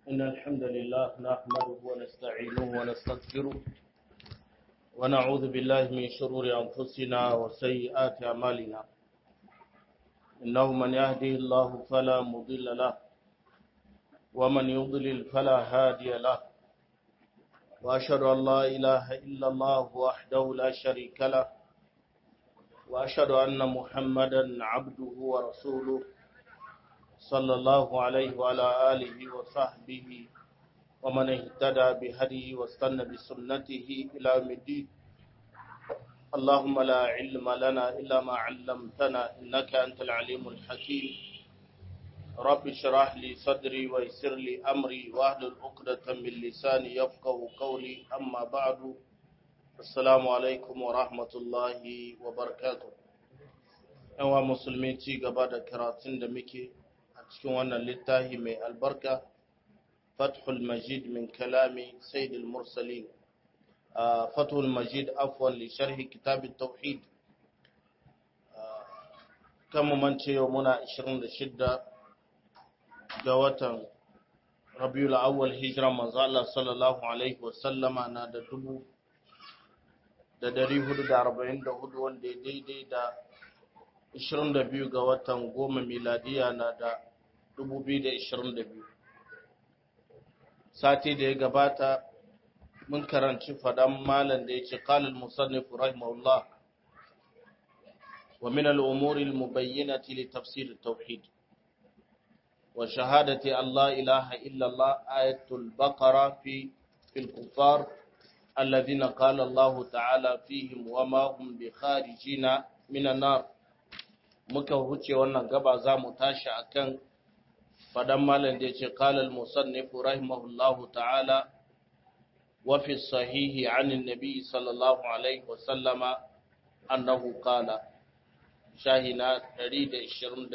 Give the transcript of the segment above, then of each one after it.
إن الحمد لله نحمده ونستعينه ونستغفره ونعوذ بالله من شرور أنفسنا وسيئات أعمالنا إنه من يهده الله فلا مضل له ومن يضلل فلا هادي له وأشهد أن لا إله إلا الله وحده لا شريك له وأشهد أن محمدا عبده ورسوله صلى الله عليه وعلى آله وصحبه ومن اهتدى بهديه واستنى بسنته إلى يوم الدين اللهم لا علم لنا إلا ما علمتنا إنك أنت العليم الحكيم رب اشرح لي صدري ويسر لي أمري واحلل عقدة من لساني يفقه قولي أما بعد السلام عليكم ورحمة الله وبركاته yawa musulmi ci gaba da karatun da muke a cikin wannan littafi mai albarka fathul majid min kalami sayyidul mursalin fathul majid afwan li sharhi kitab tauhid kan mu mance yau muna 26 ga watan rabiul awwal hijira manzo Allah sallallahu alaihi wasallama na da dubu da dari hudu da arba'in da hudu wanda ya daidai da 22 ga watan goma miladiya na da 2022 sati da ya gabata mun karanci fadan malam da ya ce kalil musannif rahimahullah wa min al-umuri al-mubayyinati li tafsir at-tauhid wa shahadati Allah ilaha illa Allah ayatul baqara fi fil kuffar alladhina qala Allah ta'ala fihim wa ma hum bi kharijina min an-nar muka huce wannan gaba za mu tashi akan fadan malam da yace qala al musannif rahimahullahu ta'ala wa fi sahihi an annabi sallallahu alaihi wa sallama annahu qala shahina 128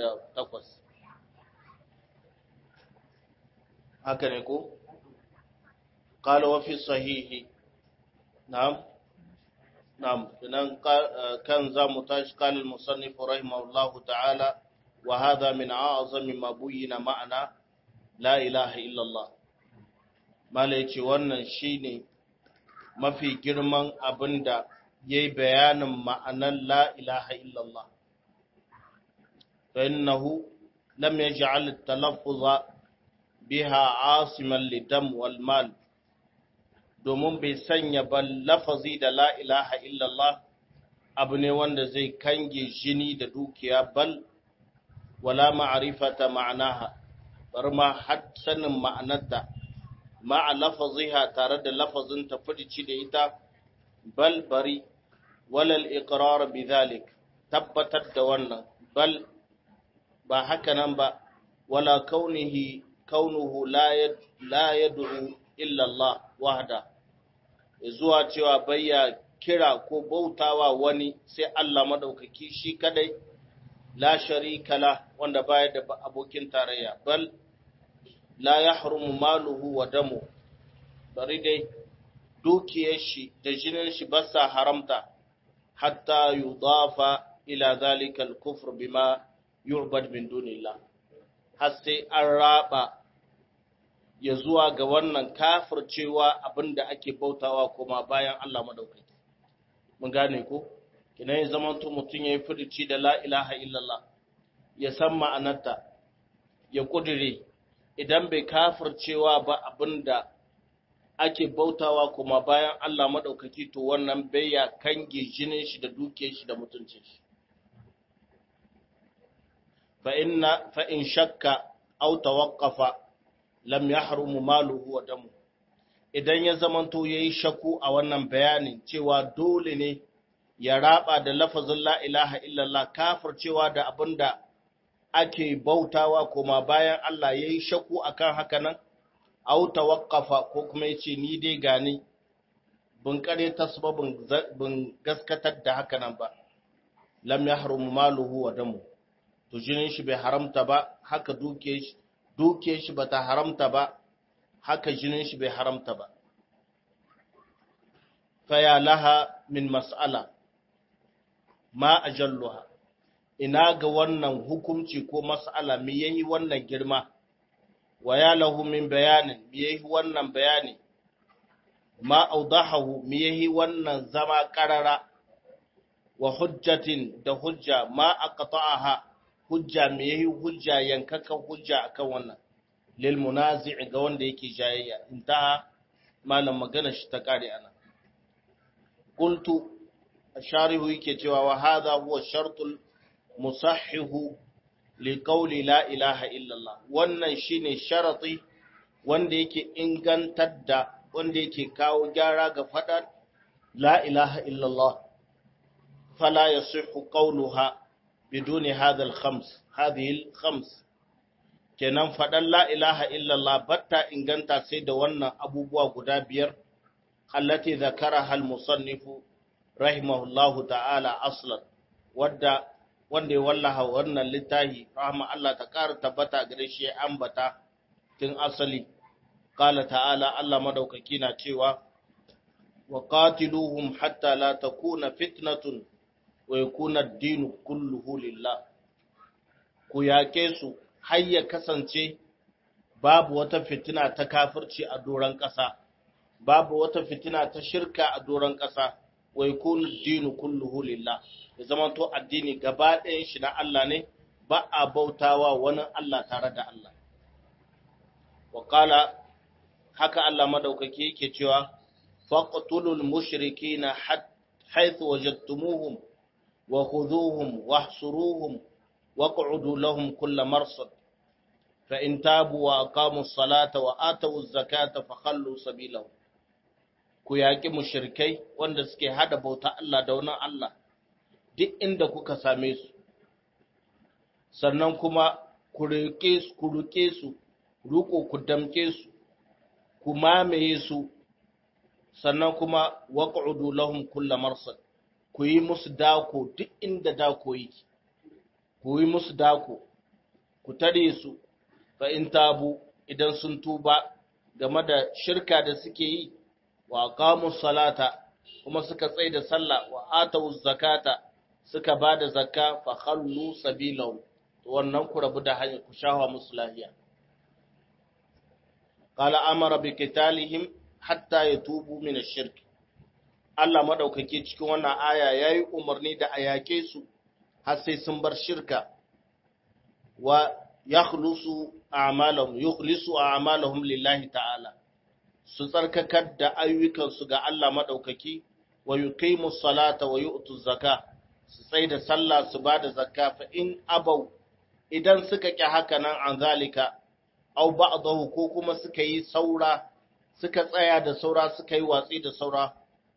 haka ne ko qala wa fi sahihi na'am نعم كان ذا متاج قال المصنف رحمه الله تعالى وهذا من أعظم ما بين معنى لا إله إلا الله ما ليتي wannan shine mafi girman abinda yayi bayanin ma'anar la ilaha illallah fa innahu lam yaj'al at-talaffuz biha asiman lidam wal mal domin bai sanya ba lafazi da la ilaha illallah abu ne wanda zai kange jini da dukiya bal wala ma'arifata ma'anaha bar ma har sanin ma'anarta ma'a lafaziha tare da lafazin ta fidici da ita bal bari walal iqrar bidhalik tabbatar da wannan bal ba haka nan ba wala kaunihi kaunuhu la yad'u illa Allah wahda zuwa cewa bayya kira ko bautawa wani sai Allah madaukaki shi kadai la sharika la wanda baya da abokin tarayya bal la yahrumu maluhu wa damu bari dai dukiyar shi da jinin shi ba sa haramta hatta yudafa ila zalika al-kufr bima yu'bad min dunillah har sai an raba ya zuwa ga wannan kafircewa abinda ake bautawa kuma bayan Allah madaukaki mun gane ko kina yin zaman to mutun yayi furuci da la ilaha illallah ya san ma'anarta ya kudire idan bai kafircewa ba abinda ake bautawa kuma bayan Allah madaukaki to wannan bai ya kange jinin shi da dukiyar shi da mutuncin shi fa inna fa in shakka aw tawaqqafa lam yahrumu maluhu wa damu idan ya zamanto yayi shaku a wannan bayanin cewa dole ne ya raba da lafazin la ilaha illallah kafircewa da abinda ake bautawa kuma bayan Allah yayi shaku akan haka nan aw tawaqqafa ko kuma yace ni dai gani bin kare tasbabin bin gaskatar da haka nan ba lam yahrumu maluhu wa damu to jinin shi bai haramta ba haka duke shi duke shi bata haramta ba haka jinin shi bai haramta ba faya laha min mas'ala ma ajalluha ina ga wannan hukunci ko mas'ala me yayi wannan girma wa ya lahu min bayanin me yayi wannan bayani ma audahahu me yayi wannan zama karara wa hujjatin da hujja ma aqta'aha hujja me yayi hujja yankaka hujja akan wannan lil munazi' ga wanda yake jayayya intaha malam magana shi ta kare ana qultu asharihu yake cewa wa hadha huwa shartul musahhihu li qawli la ilaha illa Allah wannan shine sharati wanda yake ingantar da wanda yake kawo gyara ga fadar la ilaha illa Allah fala yasihhu qawluha biduni hadha al-khams hadhihi al-khams kenan faɗan la ilaha illallah batta inganta sai da wannan abubuwa guda biyar allati zakaraha al-musannifu rahimahullahu ta'ala aslan wadda wanda ya wallaha wannan littafi rahma Allah ta ƙara tabbata gare shi ya ambata tun asali qala ta'ala Allah madaukaki na cewa wa qatiluhum hatta la takuna fitnatun wa yakuna ad-din kulluhu lillah ku yake su har ya kasance babu wata fitina ta kafirci a doron ƙasa, babu wata fitina ta shirka a doron ƙasa, wai kunu dinu kulluhu lillah, ya zama to addini gaba ɗayan shi na Allah ne, ba a bautawa wani Allah tare da Allah. Wakala, haka Allah madaukaki yake cewa, faƙatulul mushriki na haithu wajattumuhum wa khuduhum wa hsuruhum واقعدوا لهم كل مرصد فإن تابوا وأقاموا الصلاة وآتوا الزكاة فخلوا سبيلهم ku yaƙi mushrikai wanda suke hada bauta Allah da wani Allah duk inda kuka same su sannan kuma ku riƙe su ku riƙe su riƙo ku damke su ku mamaye su sannan kuma waq'udu lahum kull marsad ku yi musu dako duk inda dako yake ku yi musu dako, ku tare su, fa in tabu idan sun tuba game da shirka da suke yi, wa qamus salata kuma suka tsaye da sallah wa atawu zakata suka ba da zakka fa khallu sabilahu to wannan ku rabu da hanya ku shawa musu lahiya qala amara bi qitalihim hatta yatubu min ash-shirk Allah madaukake cikin wannan aya yayi umarni da ayake su har sai sun bar shirka wa yakhlusu a'malahum yukhlisu a'malahum lillahi ta'ala su tsarkakar da ayyukansu ga Allah madaukaki wa yuqimu salata wa yu'tu zakka su tsai da sallah su ba da zakka fa in abau idan suka ki haka nan an zalika aw ba'dahu ko kuma suka yi saura suka tsaya da saura suka yi watsi da saura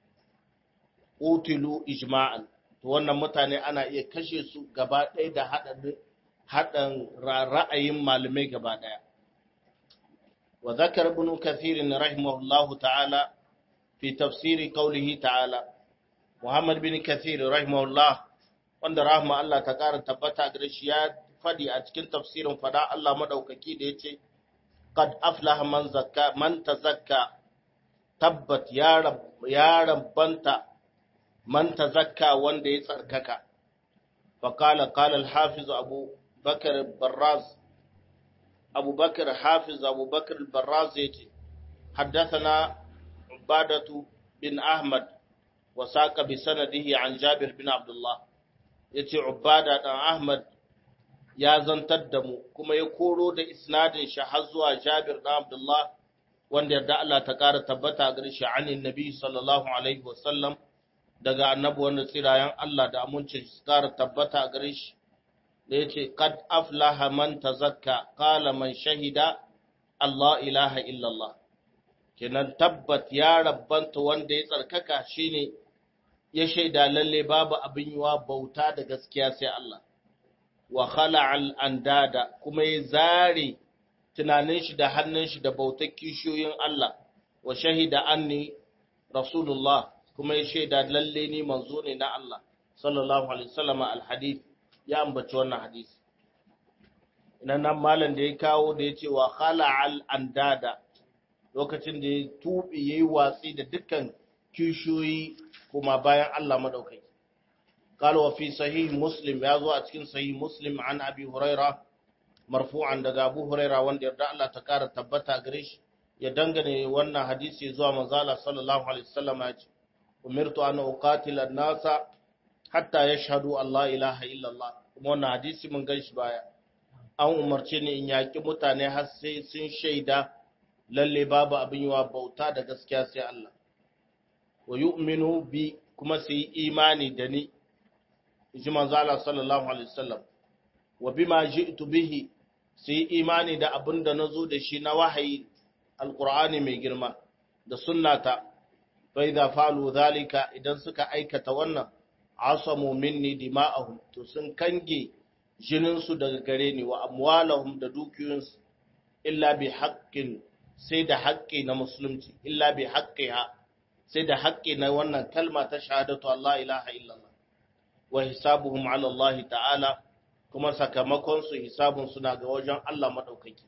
utilu ijma'an to wannan mutane ana iya kashe su gaba ɗaya da haɗin ra'ayin malamai gaba ɗaya. Wa zakar ibn kathirin rahimahullahu ta'ala fi tafsiri kaulihi ta'ala, Muhammad bin kathir rahimahullah wanda rahma Allah ta ƙara tabbata gare shi ya faɗi a cikin tafsirin fada Allah maɗaukaki da ya ce, Qad aflaha man zakka man tazakka tabbat ya rabbanta man tazakka wanda ya tsarkaka faqala qala al-hafiz abu bakr barraz abu bakr hafiz abu bakr al-barraz yace haddathana ubadatu bin ahmad wa saqa bi sanadihi an jabir bin abdullah yace ubada dan ahmad ya zantar da mu kuma ya koro da isnadin shi har zuwa jabir dan abdullah wanda yarda Allah ta kara tabbata gare shi anin nabi sallallahu alaihi wasallam daga annabi wanda tsirayen Allah da amincin su kara tabbata gare shi da ya ce, Kad aflaha man tazakka, kala man shahida, Allah ilaha illallah. Kenan tabbat ya rabbanta wanda ya tsarkaka shine ya shaida lalle babu abin yiwa bauta da gaskiya sai Allah. Wa khala'al andada kuma ya zare tunanin shi da hannun shi da bautar kishiyoyin Allah, wa shahida anni Rasulullah kuma ya shaida lalle ni manzo ne na Allah sallallahu alaihi wasallam alhadith ya ambaci wannan hadisi ina nan malam da ya kawo da ya ce wa khala'al andada lokacin da ya tubi yayi watsi da dukkan kishiyoyi kuma bayan Allah madaukaki قال وفي صحيح مسلم يازو a cikin sahih muslim an abi huraira marfu'an daga Abu Huraira wanda yarda Allah ta kara tabbata gare shi ya dangane wannan hadisi zuwa manzo Allah sallallahu alaihi wasallam ya ce umirtu an uqatila an-nasa hatta yashhadu Allah ilaha illa Allah kuma wannan hadisi mun gan shi baya an umarce ni in yaki mutane har sai sun shaida lalle babu abin yiwa bauta da gaskiya sai Allah wa yu'minu bi kuma su yi imani da ni ji manzo Allah sallallahu alaihi wasallam wa bima ji'tu bihi su yi imani da abin da nazo da shi na wahayi alqur'ani mai girma da sunnata fa idza fa'alu zalika idan suka aikata wannan asamu minni dima'ahum to sun kange jinin su daga gare ni wa amwalahum da dukiyoyinsu illa bi haqqin sai da haƙƙi na musulunci illa bi haqqiha sai da haƙƙi na wannan kalma ta shahadatu Allah ilaha illallah wa hisabuhum ala Allah ta'ala kuma sakamakon su hisabun suna ga wajen Allah madaukaki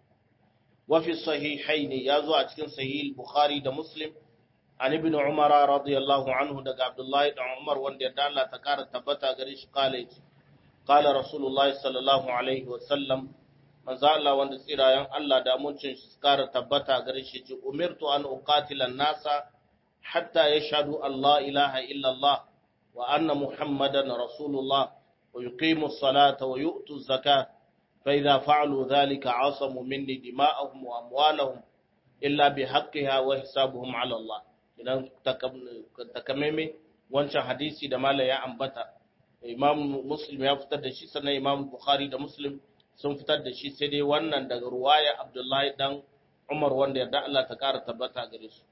wa fi sahihain ya zo a cikin sahih bukhari da muslim an ibn umar radiyallahu anhu daga abdullahi da umar wanda ya Allah ta kara tabbata gare shi kale qala rasulullahi sallallahu alaihi wa sallam manzo Allah wanda tsirayen Allah da amincin shi kara tabbata gare shi ce umirtu an uqatila an-nasa hatta yashhadu Allah ilaha illa Allah wa anna muhammadan rasulullah wa yuqimu as-salata wa yu'tu az-zakata fa idha fa'alu dhalika 'asamu minni dima'ahum wa amwalahum illa bihaqqiha wa hisabuhum 'ala Allah idan takameme wancan hadisi da mala ya ambata imam muslim ya fitar da shi sannan imam bukhari da muslim sun fitar da shi sai dai wannan daga ruwaya abdullahi dan umar wanda yarda Allah ta kara tabbata gare su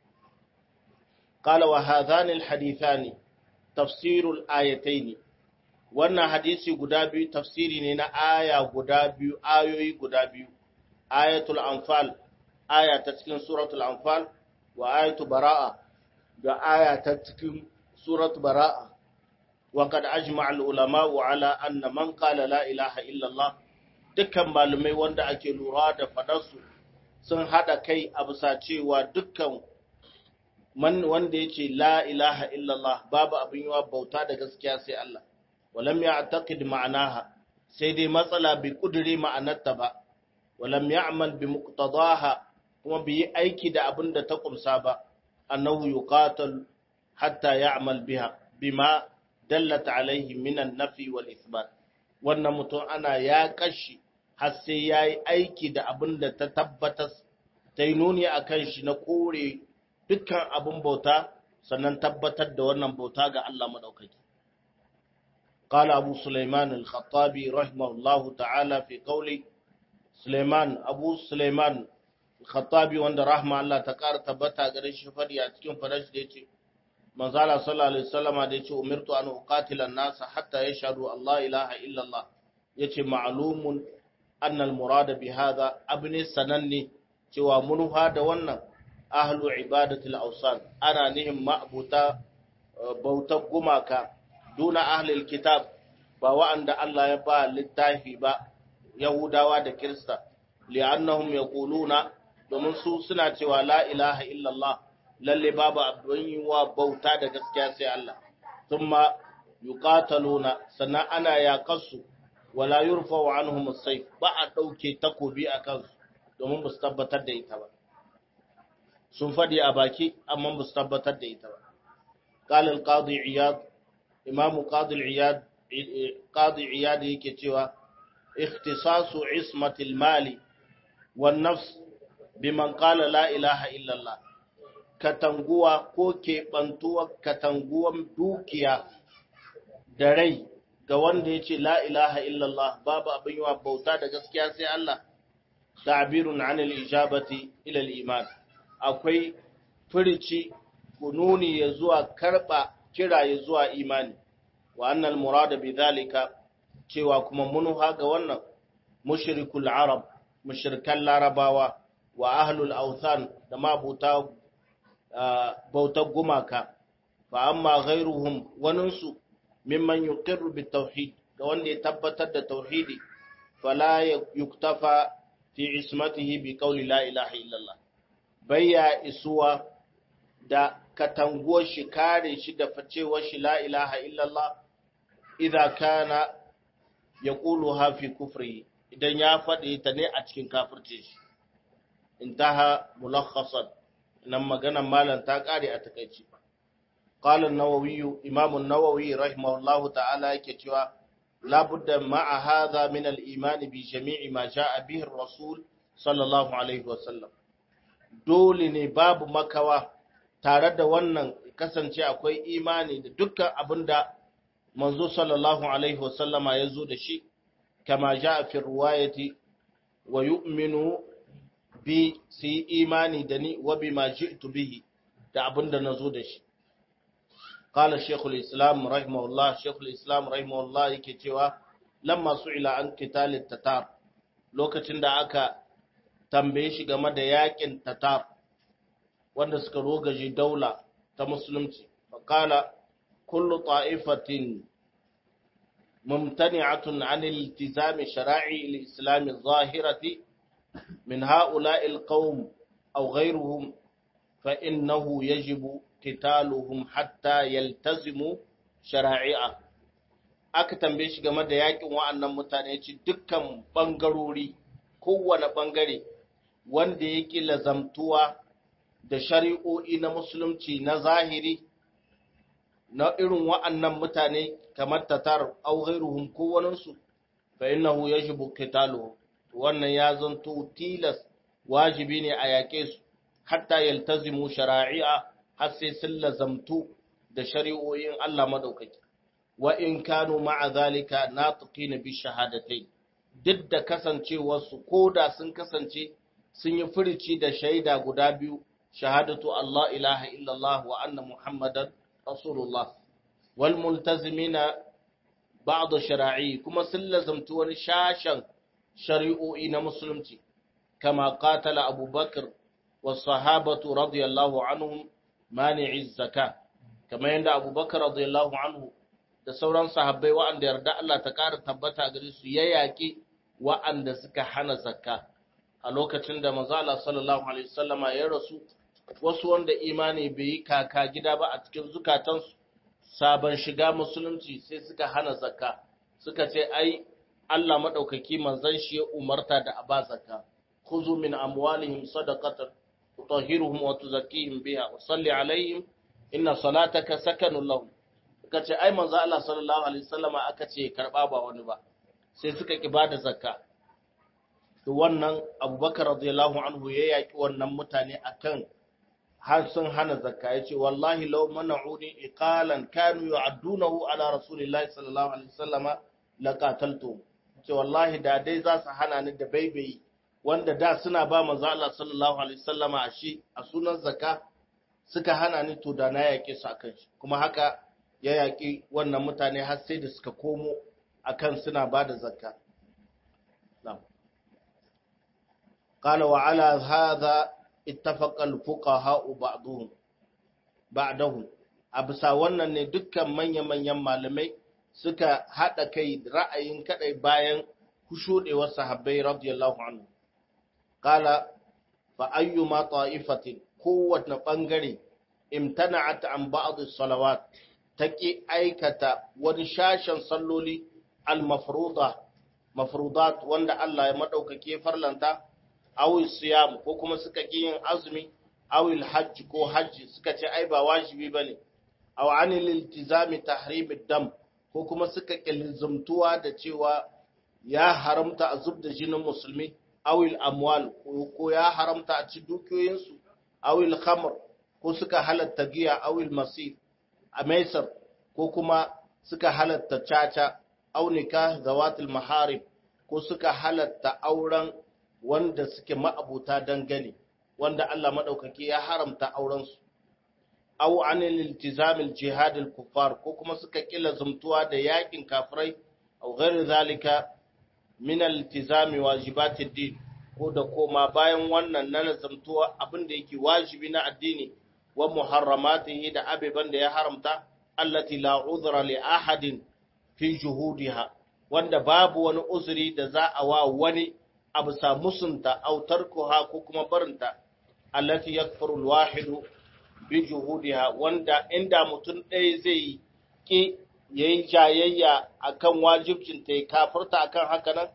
qala wa hadhani alhadithani tafsirul ayataini wannan hadisi guda biyu tafsiri ne na aya guda biyu ayoyi guda biyu ayatul anfal aya ta cikin suratul anfal wa ayatu bara'a da aya ta cikin suratul bara'a wa qad ajma'a al ulama ala anna man qala la ilaha illa Allah dukkan malumai wanda ake lura da fadarsu sun hada kai a bisa cewa dukkan man wanda yace la ilaha illallah babu abin yawa bauta da gaskiya sai Allah walam ya'taqid ma'anaha sai dai matsala bi kudure ma'anarta ba walam ya'mal bi muqtadaha kuma bi yi aiki da abin da ta kumsa ba annahu yuqatal hatta ya'mal biha bima dallat alaihi min an-nafi wal ithbat wannan mutum ana ya kashi har sai yayi aiki da abin da ta tabbatar ta yi nuni akan shi na kore dukkan abin bauta sannan tabbatar da wannan bauta ga Allah madaukaki قال أبو سليمان الخطابي رحمه الله تعالى في قوله سليمان أبو سليمان الخطابي وند رحمه الله تكار تبتا غريش فدي أتكين فرش ديتي من زال صلى الله عليه وسلم ديتي أمرت أن أقاتل الناس حتى يشهدوا الله إله إلا الله يتي معلوم أن المراد بهذا أبني سنني cewa munuha da wannan ahlu ibadatul awsan ana nihin ma'buta bautar gumaka duna ahlil kitab ba wa'anda Allah ya ba littafi ba Yahudawa da Kirista li'annahum yaquluna domin su suna cewa la ilaha illallah lalle babu abin yiwa bauta da gaskiya sai Allah thumma yuqataluna sannan ana yaqasu wala yurfa'u anhum as-sayf ba a dauke takobi akan su domin ba su tabbatar da ita ba sun fadi a baki amma ba su tabbatar da ita ba قال القاضي عياض imamu qadil iyad qadi iyad yake cewa ikhtisasu ismatil mali wan nafs biman qala la ilaha illa Allah katanguwa ko keɓantuwa katanguwan dukiya da rai ga wanda ya ce la ilaha illallah babu abin yawa bauta da gaskiya sai Allah ta'birun anil ijabati ila iman akwai furici kununi ya zuwa karba kira ya zuwa imani wa annal murada bidhalika cewa kuma munuha ga wannan mushrikul arab mushrikan larabawa wa ahlul awthan da mabuta bautar gumaka fa amma ghairuhum waninsu mimman yuqirru bit tauhid ga wanda ya tabbatar da tauhidi fala yuktafa fi ismatihi bi qawli la ilaha illallah bayya isuwa da katanguwar shi kare shi da facewar shi la ilaha illallah idza kana yaquluha fi kufri idan ya faɗi ta ne a cikin kafirce shi intaha mulakhasan nan maganan malam ta kare a takaici qala an-nawawi imam an-nawawi rahimahullahu ta'ala yake cewa la budda ma'a hadha min al-iman bi jami'i ma ja'a bihi ar-rasul sallallahu alaihi wa sallam dole ne babu makawa tare da wannan kasance akwai imani da dukkan abinda manzo sallallahu alaihi wa sallama ya zo da shi kama ja'a fi riwayati wa yu'minu bi su yi imani da ni wa bi ma ji'tu bihi da abin da nazo da shi qala shaykhul islam rahimahullah shaykhul islam rahimahullah yake cewa lamma su'ila an qitalit tatar lokacin da aka tambaye shi game da yakin tatar wanda suka rogaje daula ta musulunci qala kullu ta'ifatin mumtani'atun 'an iltizami shara'i al-islam adh-dhahirati من هؤلاء القوم أو غيرهم فإنه يجب قتالهم حتى يلتزموا شرائع aka tambaye shi game da yakin wa'annan mutane ce dukkan bangarori kowane bangare wanda yake lazamtuwa da shari'o'i na musulunci na zahiri na irin wa'annan mutane kamar tatar au ghairuhum kowanensu fa innahu yajibu qitaluhum wannan ya zanto tilas wajibi ne a yaƙe su hatta yaltazimu shara'i'a har sai sun lazamtu da shari'o'in Allah madaukaki wa in kanu ma'a zalika natiqina bi shahadatai duk da kasancewar su koda sun kasance sun yi furici da shaida guda biyu shahadatu Allah ilaha illallah wa anna muhammadan rasulullah wal multazimina ba'd shara'i kuma sun lazamtu wani shashan shari'o'i na musulunci kama qatala abubakar wa sahabatu radiyallahu anhum mani'i zaka kama yanda abubakar radiyallahu anhu da sauran sahabbai wa'anda yarda Allah ta ƙara tabbata gare su ya yaƙi wa'anda suka hana zakka a lokacin da manzo Allah sallallahu alaihi wasallama ya rasu wasu wanda imani bai yi kaka gida ba a cikin zukatansu sabon shiga musulunci sai suka hana zakka suka ce ai Allah maɗaukaki manzan shi ya umarta da aba zakka khuzu min amwalihim sadaqatan tutahhiruhum wa tuzakkihim biha wa salli alaihim inna salataka sakanun lahum suka ce ai manzo Allah sallallahu alaihi wasallama aka ce karba ba wani ba sai suka ki bada zakka to wannan Abubakar radiyallahu anhu ya yaki wannan mutane akan har sun hana zakka yace wallahi law mana'uni iqalan kanu yu'addunahu ala rasulillahi sallallahu alaihi wasallama laqataltu ce wallahi da dai za su hana ni da baibayi wanda da suna ba manzo Allah sallallahu alaihi wasallama a shi a sunan zakka suka hana ni to da na yake su akan shi kuma haka ya yaki wannan mutane har sai da suka komo akan suna ba da zakka na'am qala wa ala hadha ittafaqa al-fuqaha ba'dhum ba'dahum abisa wannan ne dukkan manya-manyan malamai suka haɗa kai ra'ayin kaɗai bayan kushuɗewar sahabbai radiyallahu anhu. Kala, fa ayyuma ta'ifatin kowace ɓangare imtana'at an ba'd salawat ta ƙi aikata wani shashen salloli al-mafruda mafrudat wanda Allah ya madaukake farlanta awi siyam ko kuma suka ƙi yin azumi awil hajj ko hajji suka ce ai ba wajibi bane aw anil iltizami tahrimid dam ko kuma suka kilzumtuwa da cewa ya haramta a zub da jinin musulmi awil amwal ko ya haramta a ci dukiyoyinsu awil khamr ko suka halatta giya awil masir a maisar ko kuma suka halatta caca aw nikah zawatul maharib ko suka halatta auren wanda suke ma'abuta dangane wanda Allah madaukaki ya haramta auren su aw anil iltizam al jihad al kuffar ko kuma suka kila zumtuwa da yakin kafirai aw ghairi zalika min al iltizam wajibat ad din ko da koma bayan wannan na zumtuwa abin da yake wajibi na addini wa muharramatihi da abiban da ya haramta allati la udhra li ahadin fi juhudiha wanda babu wani uzuri da za a wa wani abu sa musunta aw tarkuha ko kuma barinta allati yakfuru alwahidu bi juhudiha wanda inda mutum ɗaya zai ki yayi jayayya akan wajibcin ta kafirta akan haka nan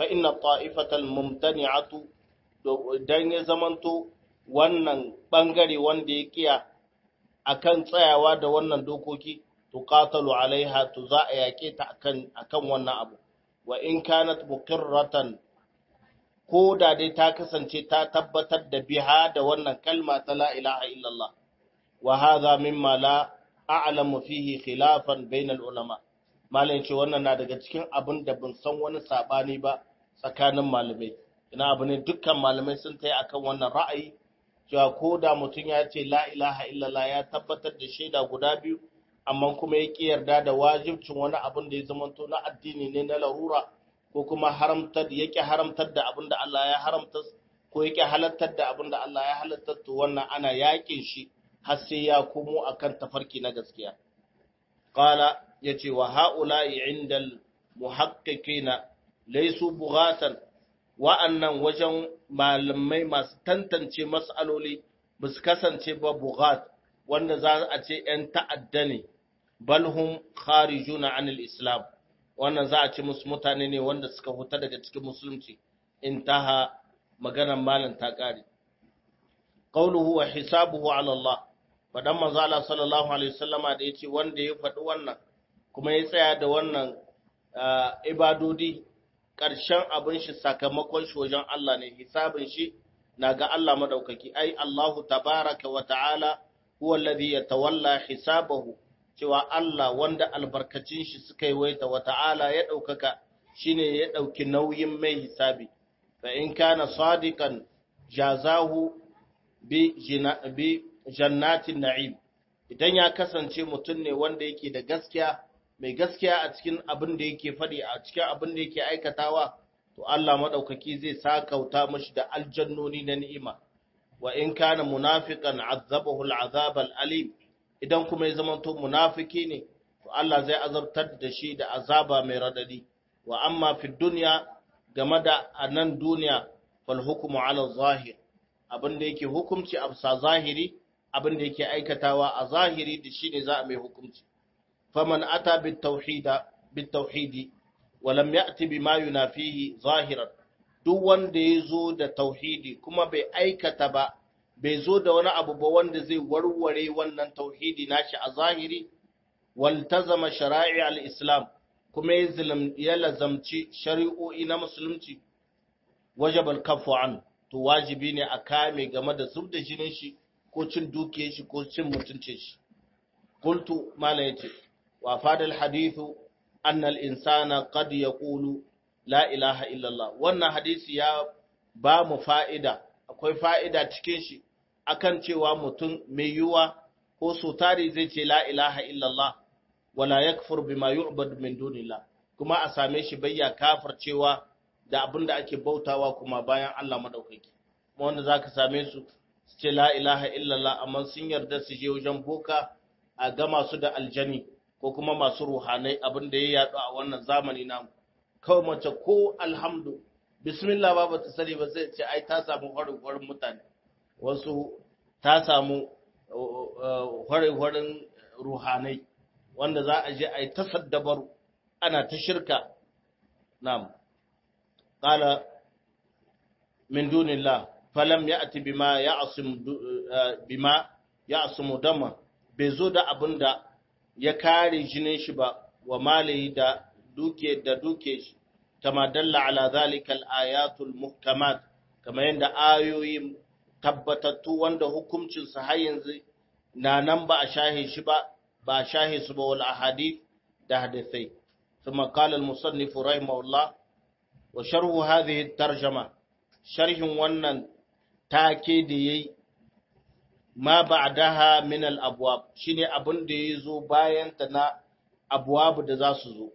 fa inna ta'ifatal mumtani'atu dan ya zamanto wannan bangare wanda ya kiya akan tsayawa da wannan dokoki tuqatalu alaiha to za a yake ta akan akan wannan abu wa in kanat muqirratan ko da dai ta kasance ta tabbatar da biha da wannan kalma ta la ilaha illallah wa hadha mimma la a'lamu fihi khilafan bainal ulama malai ce wannan na daga cikin abin da ban san wani sabani ba tsakanin malamai ina abu ne dukkan malamai sun tayi akan wannan ra'ayi cewa ko da mutum ya ce la ilaha illallah ya tabbatar da shaida guda biyu amma kuma ya ki yarda da wajibcin wani abin da ya zamanto na addini ne na larura ko kuma haramtar ya ki haramtar da abin da Allah ya haramta ko ya ki halattar da abin da Allah ya halattar to wannan ana yakin shi har sai ya komo akan tafarki na gaskiya qala yace wa haula'i indal muhaqqiqina laysu bughatan wa'annan wajen malamai masu tantance mas'aloli ba su kasance ba bughat wanda za a ce ‘yan ta'adda ne, balhum kharijuna anil Islam, wannan za a ce musu mutane ne wanda suka huta daga cikin musulunci, in taha maganar malin ta ƙari. Ƙauluhu wa hisabuhu ala Allah, faɗan manzala sallallahu Alaihi wasallama da ya ce wanda ya faɗi wannan, kuma ya tsaya da wannan ibadodi ƙarshen abin shi sakamakon shi wajen Allah ne, hisabin shi na ga Allah maɗaukaki, ai Allahu tabaraka wa ta'ala huwa alladhi yatawalla hisabahu cewa Allah wanda albarkacin shi suka yi waita wa ta'ala ya ɗaukaka shine ya ɗauki nauyin mai hisabi fa in kana sadiqan jazahu bi bi jannatin na'im idan ya kasance mutum ne wanda yake da gaskiya mai gaskiya a cikin abin da yake faɗi a cikin abin da yake aikatawa to Allah madaukaki zai sakauta mashi da aljannoni na ni'ima wa in kana munafiqan azabahu al'azab al'alim idan kuma ya zama to munafiki ne to Allah zai azabtar da shi da azaba mai radadi wa amma fi dunya game da anan duniya fal hukmu ala zahir abin da yake hukunci a bisa zahiri abin da yake aikatawa a zahiri da shine za a mai hukunci faman ata bit tauhida bit tauhidi wa lam ya'ti bima yunafihi zahiran duk wanda ya zo da tauhidi kuma bai aikata ba bai zo da wani abu ba wanda zai warware wannan tauhidi nashi a zahiri waltazama shara'i al-islam kuma ya lazamci shari'o'i na musulunci wajabal kafu an to wajibi ne a kame game da zub da jinin shi ko cin dukiyar shi ko cin mutuncin shi qultu mala yace wa fadal hadithu anna al-insana qad yaqulu la ilaha illallah wannan hadisi ya ba mu fa'ida akwai fa'ida cikin shi akan cewa mutum mai yiwuwa ko so tari zai ce la ilaha illallah wala yakfur bima yu'bad min dunillah kuma a same shi bayya kafir cewa da abin da ake bautawa kuma bayan Allah madaukaki kuma wanda zaka same su su ce la ilaha illallah amma sun yarda su je wajen boka a gama su da aljani ko kuma masu ruhanai abin da ya yadu a wannan zamani namu kawai mace ko alhamdu bismillah ba ta sani ba zai ce ai ta samu hwarin mutane wasu ta samu hwarin ruhanai wanda za a je a yi ta saddabaru ana ta shirka nam qala min dunillah falam ya'ti bima ya'sim bima ya'simu dama bai zo da abinda ya kare jinin shi ba wa malihi da duke da duke shi kama dalla ala zalika al-ayatul muhkamat kama yanda ayoyi tabbatattu wanda hukuncin su har yanzu na nan ba a shahe shi ba ba a shahe su ba wal ahadith da hadisai ثم قال المصنف رحمه الله وشرح هذه الترجمة شرح wannan take da yayi ma ba'daha min al-abwab shine abin da yazo bayan ta na abwab da za su zo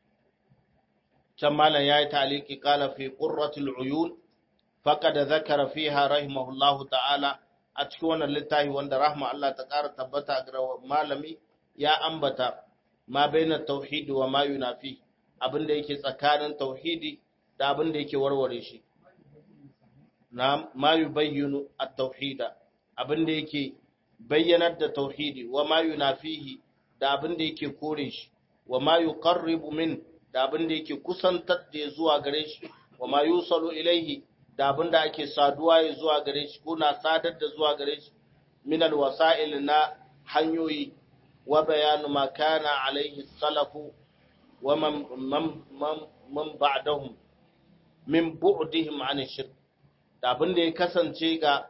can malam ya yi taliki kala fi ƙurratul uyun faka da zakara fiha rahimahullahu ta'ala a cikin wannan littafi wanda rahma Allah ta ƙara tabbata ga malami ya ambata ma baina tauhidi wa ma yunafi abin da yake tsakanin tauhidi da abin da yake warware shi na ma yubayyinu at-tauhida abin da yake bayyanar da tauhidi wa ma yunafihi da abin da yake kore shi wa ma yuqarribu min da abin da yake kusantar da zuwa gare shi wa ma yusalu ilaihi da abin da ake saduwa ya zuwa gare shi ko na sadar da zuwa gare shi min alwasa'il na hanyoyi wa bayanu ma kana alaihi salafu wa man man man ba'dahum min bu'dihim an shirk da abin da ya kasance ga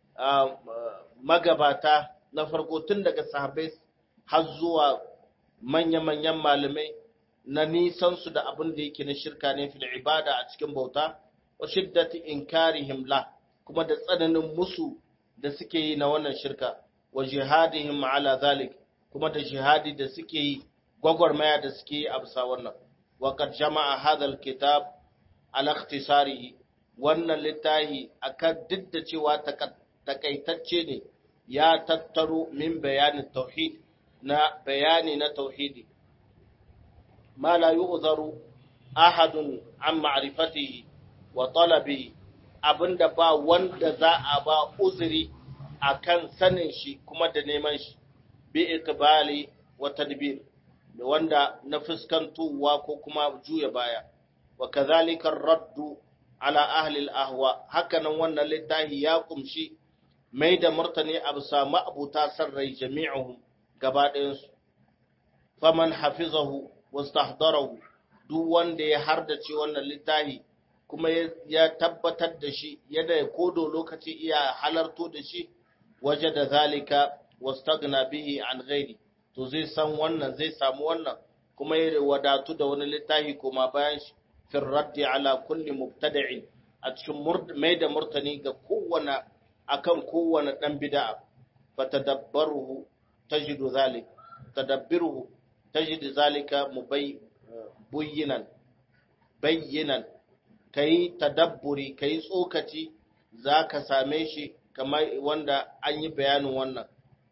magabata na farko tun daga sahabbai har zuwa manya-manyan malamai na nisansu da abin da yake na shirka ne fil ibada a cikin bauta wa shiddati inkarihim la kuma da tsananin musu da suke yi na wannan shirka wa jihadihim ala zalik kuma da jihadi da suke yi gwagwarmaya da suke yi a bisa wannan wa qad jama'a hadha alkitab ala ikhtisarihi wannan littafi akan duk da cewa takaitacce ne ya tattaro min bayanin tauhid na bayani na tauhidi ma la yu'zaru ahadun an ma'rifatihi wa talabihi abinda ba wanda za a ba uzuri akan sanin shi kuma da neman shi bi ikbali wa tadbir da wanda na fuskantowa ko kuma juya baya wa kadhalika raddu ala ahli al-ahwa hakanan wannan littafi ya kumshi mai da martani a bisa ma'abuta san rai jami'uhum gaba ɗayansu faman hafizahu wastahdarahu duk wanda ya hardace wannan littafi kuma ya tabbatar da shi yadda ya kodo lokaci iya halarto da shi waje da zalika wastagna bihi an ghairi to zai san wannan zai samu wannan kuma ya wadatu da wani littafi kuma bayan shi fi raddi ala kulli mubtada'in a cikin mai da murtani ga kowane akan kowane dan bid'a fatadabbaruhu tajidu zalik tadabbiruhu tajidu zalika mubayyinan bayyinan kai tadabburi kai tsokaci zaka same shi kamar wanda an yi bayanin wannan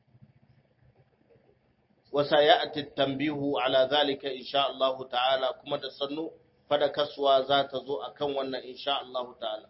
wasa ya'ti tanbihu ala zalika insha Allah ta'ala kuma da sannu fada kasuwa za ta zo akan wannan insha Allah ta'ala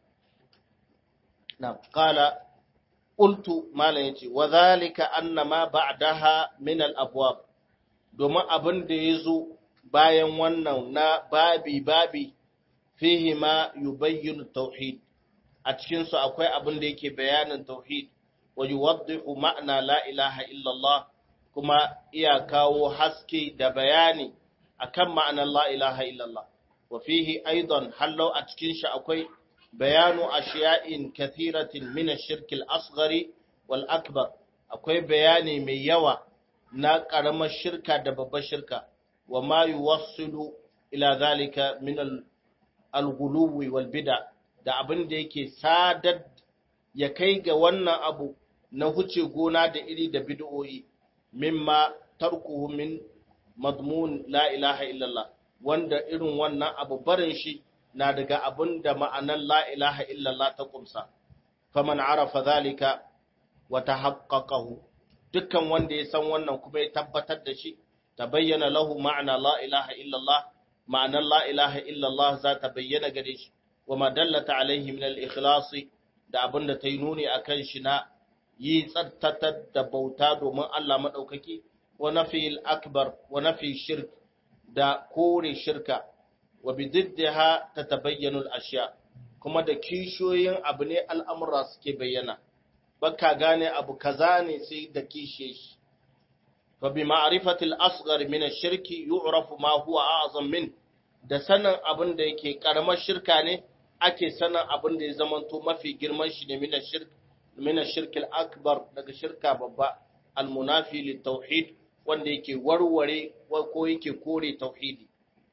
na qala qultu malan yace wa zalika anna ma ba'daha min al abwab domin abin da yazo bayan wannan na babi babi fihi ma yubayyinu tauhid a cikin su akwai abin da yake bayanin tauhid wa yuwaddihu ma'na la ilaha illa Allah kuma iya kawo haske da bayani akan ma'anar la ilaha illa Allah wa fihi aidan hallau a cikin shi akwai bayanu ashiya'in kathiratin min ash-shirk al-asghari wal akbar akwai bayani mai yawa na karamar shirka da babbar shirka wa ma yuwassilu ila zalika min al-ghuluwi wal bid'a da abin da yake sadar ya kai ga wannan abu na huce gona da iri da bid'o'i mimma tarkuhu min madmun la ilaha illallah wanda irin wannan abu barin shi na daga abin da ma'anar la ilaha illallah ta kumsa faman arafa zalika wa tahaqqaqahu dukkan wanda ya san wannan kuma ya tabbatar da shi tabayyana lahu ma'ana la ilaha illallah ma'anar la ilaha illallah za ta bayyana gare shi wa ma dallata alaihi min al-ikhlas da abin da ta yi nuni akan shi na yi tsartatar da bauta domin Allah maɗaukaki wa nafi akbar wa nafi shirk da kore shirka wa bididdiha ta tabayyanu ashiya kuma da kishiyoyin abu ne al'amura suke bayyana baka gane abu kaza ne sai da kishe shi fa bi ma'rifatil asghar min ash-shirki yu'rafu ma huwa a'zam min da sanin abin da yake karamar shirka ne ake sanin abin da ya zamanto mafi girman shi ne min ash-shirk min ash-shirk al-akbar daga shirka babba al-munafi lit-tauhid wanda yake warware ko yake kore tauhidi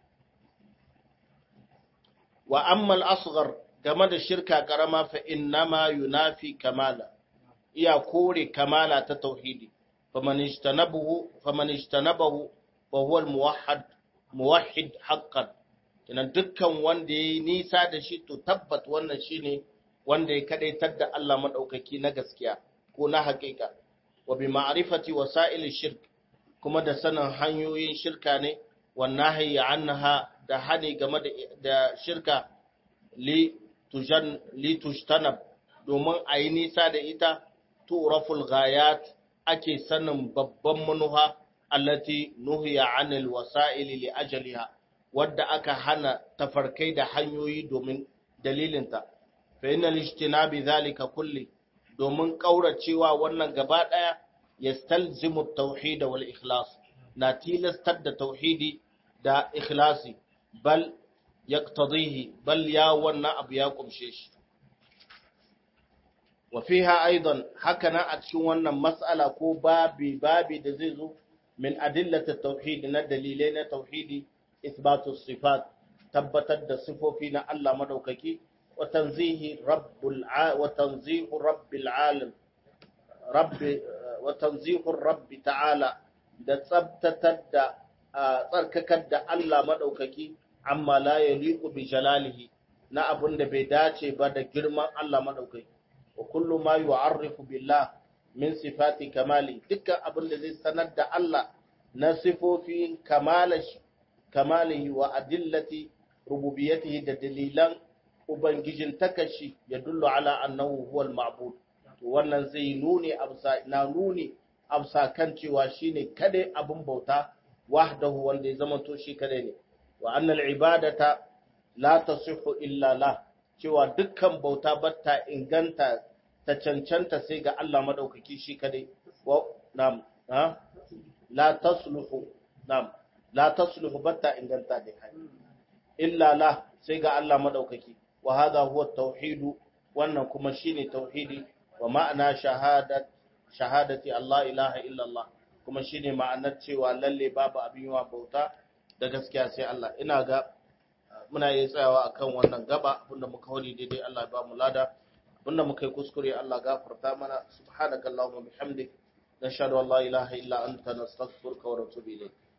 wa amma al-asghar game da shirka karama fa innama yunafi kamala iya kore kamala ta tauhidi faman ijtanabahu faman ijtanabahu fa huwa al-muwahhid muwahhid haqqan kenan dukkan wanda yayi nisa da shi to tabbat wannan shine wanda ya kadaitar da Allah madaukaki na gaskiya ko na haƙiƙa wa bi ma'rifati wasa'il shirk kuma da sanin hanyoyin shirka ne wan nahyi anha da hani game da shirka li tujan li tujtanab domin ayi nisa da ita turaful ghayat ake sanin babban manuha allati nuhiya anil wasa'ili li ajaliha wadda aka hana tafarkai da hanyoyi domin dalilinta fa innal ijtinabi zalika kulli domin kauracewa wannan gaba daya yastalzimu at-tauhid wal ikhlas na tilastar da tauhidi da ikhlasi bal yaqtadihi bal ya wannan abu ya kumshe shi wa fiha aidan hakana a cikin wannan mas'ala ko babi babi da zai zo min adillati tauhid na dalilai na tauhidi isbatu sifat tabbatar da sifofi na Allah madaukaki wa tanzihi rabbul wa tanzihu rabbil alam rabbi wa tanzihu rabbi ta'ala da tsabtatar da tsarkakar da Allah madaukaki amma la yaliqu bi jalalihi na abun da bai dace ba da girman Allah madaukaki wa kullu ma yu'arrifu billah min sifati kamali dukkan abin da zai sanar da Allah na sifofin kamalihi wa adillati rububiyatihi da dalilan ubangijin takashi ya dullu ala annahu huwal ma'bud to wannan zai nuni absa na nuni absa kan cewa shine kadai abin bauta wahdahu wanda ya zama to shi kadai ne wa annal ibadata la tasihhu illa la cewa dukkan bauta batta inganta ta cancanta sai ga Allah madaukaki shi kadai wa nam ha la tasluhu nam la tasluhu batta inganta da kai illa la sai ga Allah madaukaki wa hadha huwa tauhidu wannan kuma shine tauhidi wa ma'ana shahadat shahadati Allah ilaha illa Allah kuma shine ma'anar cewa lalle babu abin yawa bauta da gaskiya sai Allah ina ga muna yi tsayawa akan wannan gaba abinda muka wani daidai Allah ya ba mu lada abinda muka yi kuskure Allah gafarta mana subhanakallahumma bihamdik nashhadu an la ilaha illa anta nastaghfiruka wa natubu ilayk